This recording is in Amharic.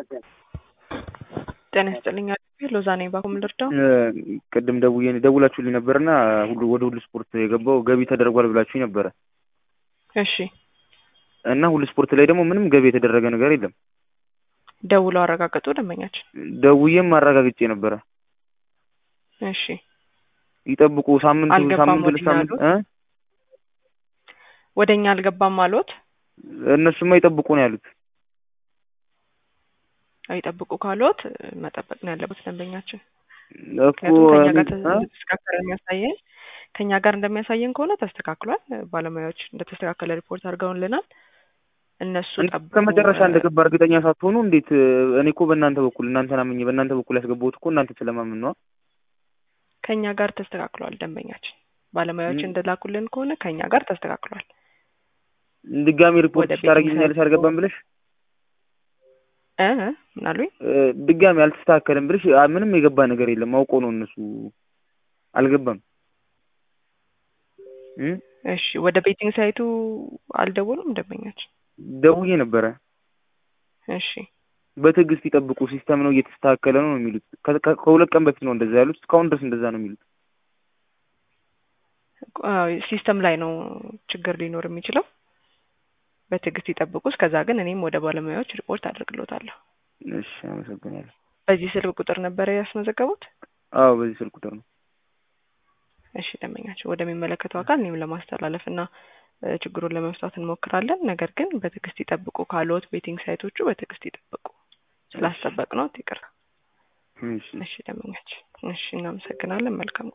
ጤና ይስጥልኝ ሎዛ ነኝ ባኮም ልርዳው ቅድም ደውዬ ደውላችሁልኝ ነበርና ሁሉ ወደ ሁሉ ስፖርት የገባው ገቢ ተደርጓል ብላችሁኝ ነበረ እሺ እና ሁሉ ስፖርት ላይ ደግሞ ምንም ገቢ የተደረገ ነገር የለም። ደውለው አረጋገጡ ደንበኛችን ደውዬም አረጋግጬ ነበረ። እሺ ይጠብቁ ሳምንት አልገባም ሳምንት ሁለት ወደኛ ሳምንት እ ወደ እኛ አልገባም አልዎት? እነሱማ ይጠብቁ ነው ያሉት። አይጠብቁ ካሉት መጠበቅ ነው ያለበት ደንበኛችን። እኮ ምክንያቱም ከኛ ጋር እ? ተስተካከለ የሚያሳየን ከኛ ጋር እንደሚያሳየን ከሆነ ተስተካክሏል። ባለሙያዎች እንደተስተካከለ ሪፖርት አድርገውልናል። እነሱ ጠብቁ ከመጨረሻ እንደገባ እርግጠኛ ሳትሆኑ እንዴት? እኔ እኮ በእናንተ በኩል እናንተን አምኜ በእናንተ በኩል ያስገባሁት እኮ እናንተ ስለማምን ነው። ከኛ ጋር ተስተካክሏል። ደንበኛችን ባለሙያዎች ም- እንደላኩልን ከሆነ ከኛ ጋር ተስተካክሏል። ድጋሚ ሪፖርት ወደ ቤት ታደርጊልኛለሽ አልገባም ብለሽ እ ምን አሉኝ? እ፣ ድጋሚ አልተስተካከለም ብለሽ አ፣ ምንም የገባ ነገር የለም። አውቆ ነው እነሱ አልገባም እ? እሺ ወደ ቤቲንግ ሳይቱ አልደወሉም ደንበኛችን? ደውዬ ነበረ። እሺ በትዕግስት ይጠብቁ፣ ሲስተም ነው እየተስተካከለ ነው ነው የሚሉት። ከ- ከ- ከሁለት ቀን በፊት ነው እንደዛ ያሉት። እስካሁን ድረስ እንደዛ ነው የሚሉት። አዎ፣ ሲስተም ላይ ነው ችግር ሊኖር የሚችለው። በትዕግስት ይጠብቁ። እስከዛ ግን እኔም ወደ ባለሙያዎች ሪፖርት አድርግሎታለሁ። እሺ፣ አመሰግናለሁ። በዚህ ስልክ ቁጥር ነበረ ያስመዘገቡት? አዎ፣ በዚህ ስልክ ቁጥር ነው። እሺ ደንበኛቸው ወደሚመለከተው አካል እኔም ለማስተላለፍ እና እ፣ ችግሩን ለመፍታት እንሞክራለን። ነገር ግን በትዕግስት ይጠብቁ ካሉት ቤቲንግ ሳይቶቹ በትዕግስት ይጠብቁ። ስላስጠበቅ ነው ይቅር። እሺ እሺ ደንበኛችን፣ እሺ እናመሰግናለን። መልካም